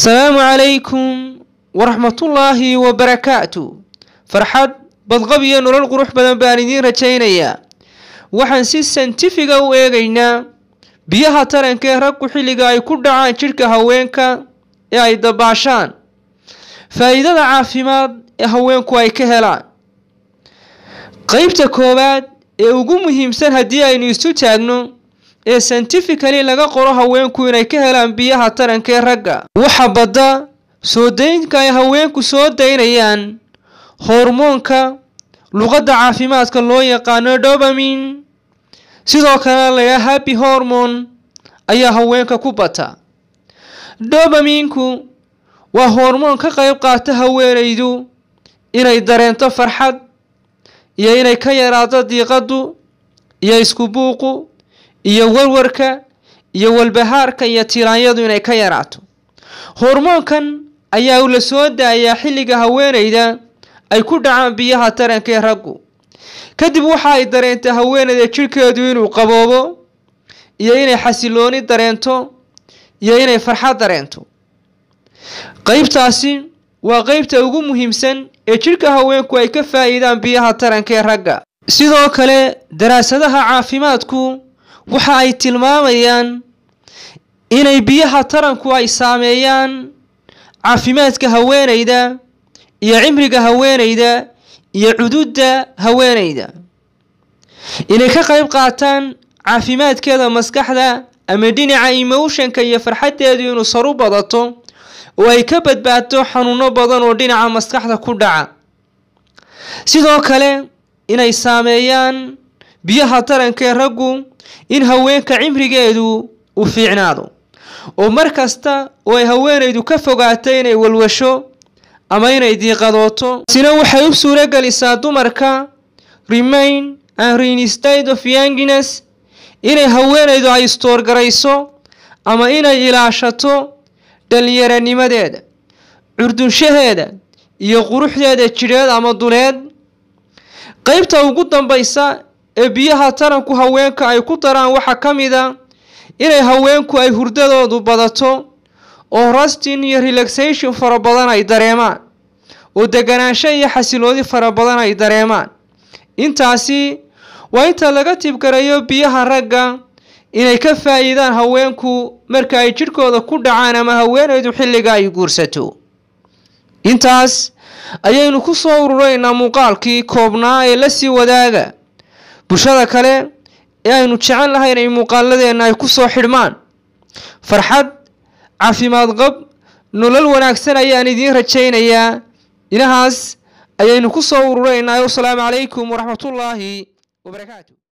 asalaamu calaykum waraxmatullaahi wabarakaatu farxad badqab iyo nolol qurux badan baan idiin rajaynayaa waxaan si santifiga u eegaynaa biyaha taranka ee raggu xilliga ay ku dhacaan jidhka haweenka ee ay dabaashaan faa'iidada caafimaad ee haweenku ay ka helaan qeybta koowaad ee ugu muhiimsan haddii aynu isu taagno ee santificali laga qoro haweenku inay ka helaan biyaha taranka ee ragga waxa badda soo daynka ay haweenku soo daynayaan hormoonka luqadda caafimaadka loo yaqaano dobamin sidoo kalena layaa happy hormone ayaa haweenka ku bata dobaminku waa hormoon ka qayb qaata haweenaydu inay dareento farxad iyo inay ka yaraato diiqadu iyo isku buuqu iyo warwarka iyo walbahaarka iyo tiraanyadu inay ka yaraato hormoonkan ayaa la soo daayaa xilliga haweenayda ay ku dhacaan biyaha taranka ee raggu kadib waxa ay dareentay haweenayda jidhkeedu inuu qaboobo iyo inay xasilooni dareento iyo inay farxad dareento qeybtaasi waa qeybta ugu muhiimsan ee jidhka haweenku ay ka faa'iidaan biyaha taranka ee ragga sidoo kale daraasadaha caafimaadku waxa ay tilmaamayaan inay biyaha taranku ay saameeyaan caafimaadka haweenayda iyo cimriga haweenayda iyo cududda haweenayda inay ka qayb qaataan caafimaadkeeda maskaxda ama dhinaca emotionka iyo farxaddeedu inuu saru badato oo ay ka badbaadto xanuuno badan oo dhinaca maskaxda ku dhaca sidoo kale inay saameeyaan biyaha taranka ee raggu in haweenka cimrigeedu uu fiicnaado oo mar kasta oo ay haweenaydu ka fogaato inay walwasho ama inay diiqadooto sina waxay u suuro gelisaa dumarka remain and reinstate of youngines inay haweenaydu ay istoorgarayso ama inay ilaashato dhallinyaranimadeeda curdunshaheeda iyo quruxdeeda jidheed ama duleed qeybta ugu dambaysa ee biyaha taranku haweenka ay ku daraan waxaa ka mid a inay haweenku ay hurdadoodu badato oo rastin iyo relaxation fara badan ay dareemaan oo deganaansho iyo xasiloodi fara badan ay dareemaan intaasi waa inta laga tibgarayo biyaha ragga inay ka faa'iidaan haweenku marka ay jidhkooda ku dhacaan ama haweenaydu xilliga ay guursato intaas ayaynu ku soo ururaynaa muuqaalkii koobnaa ee lasii wadaaga bulshada kale ee aynu jecel lahay inay muuqaaladeenna ay ku soo xidhmaan farxad caafimaad qab nolol wanaagsan ayaan idiin rajaynayaa inahaas ayaynu ku soo ururaynaa wasalaamu calaykum waraxmatullaahi wabarakaatu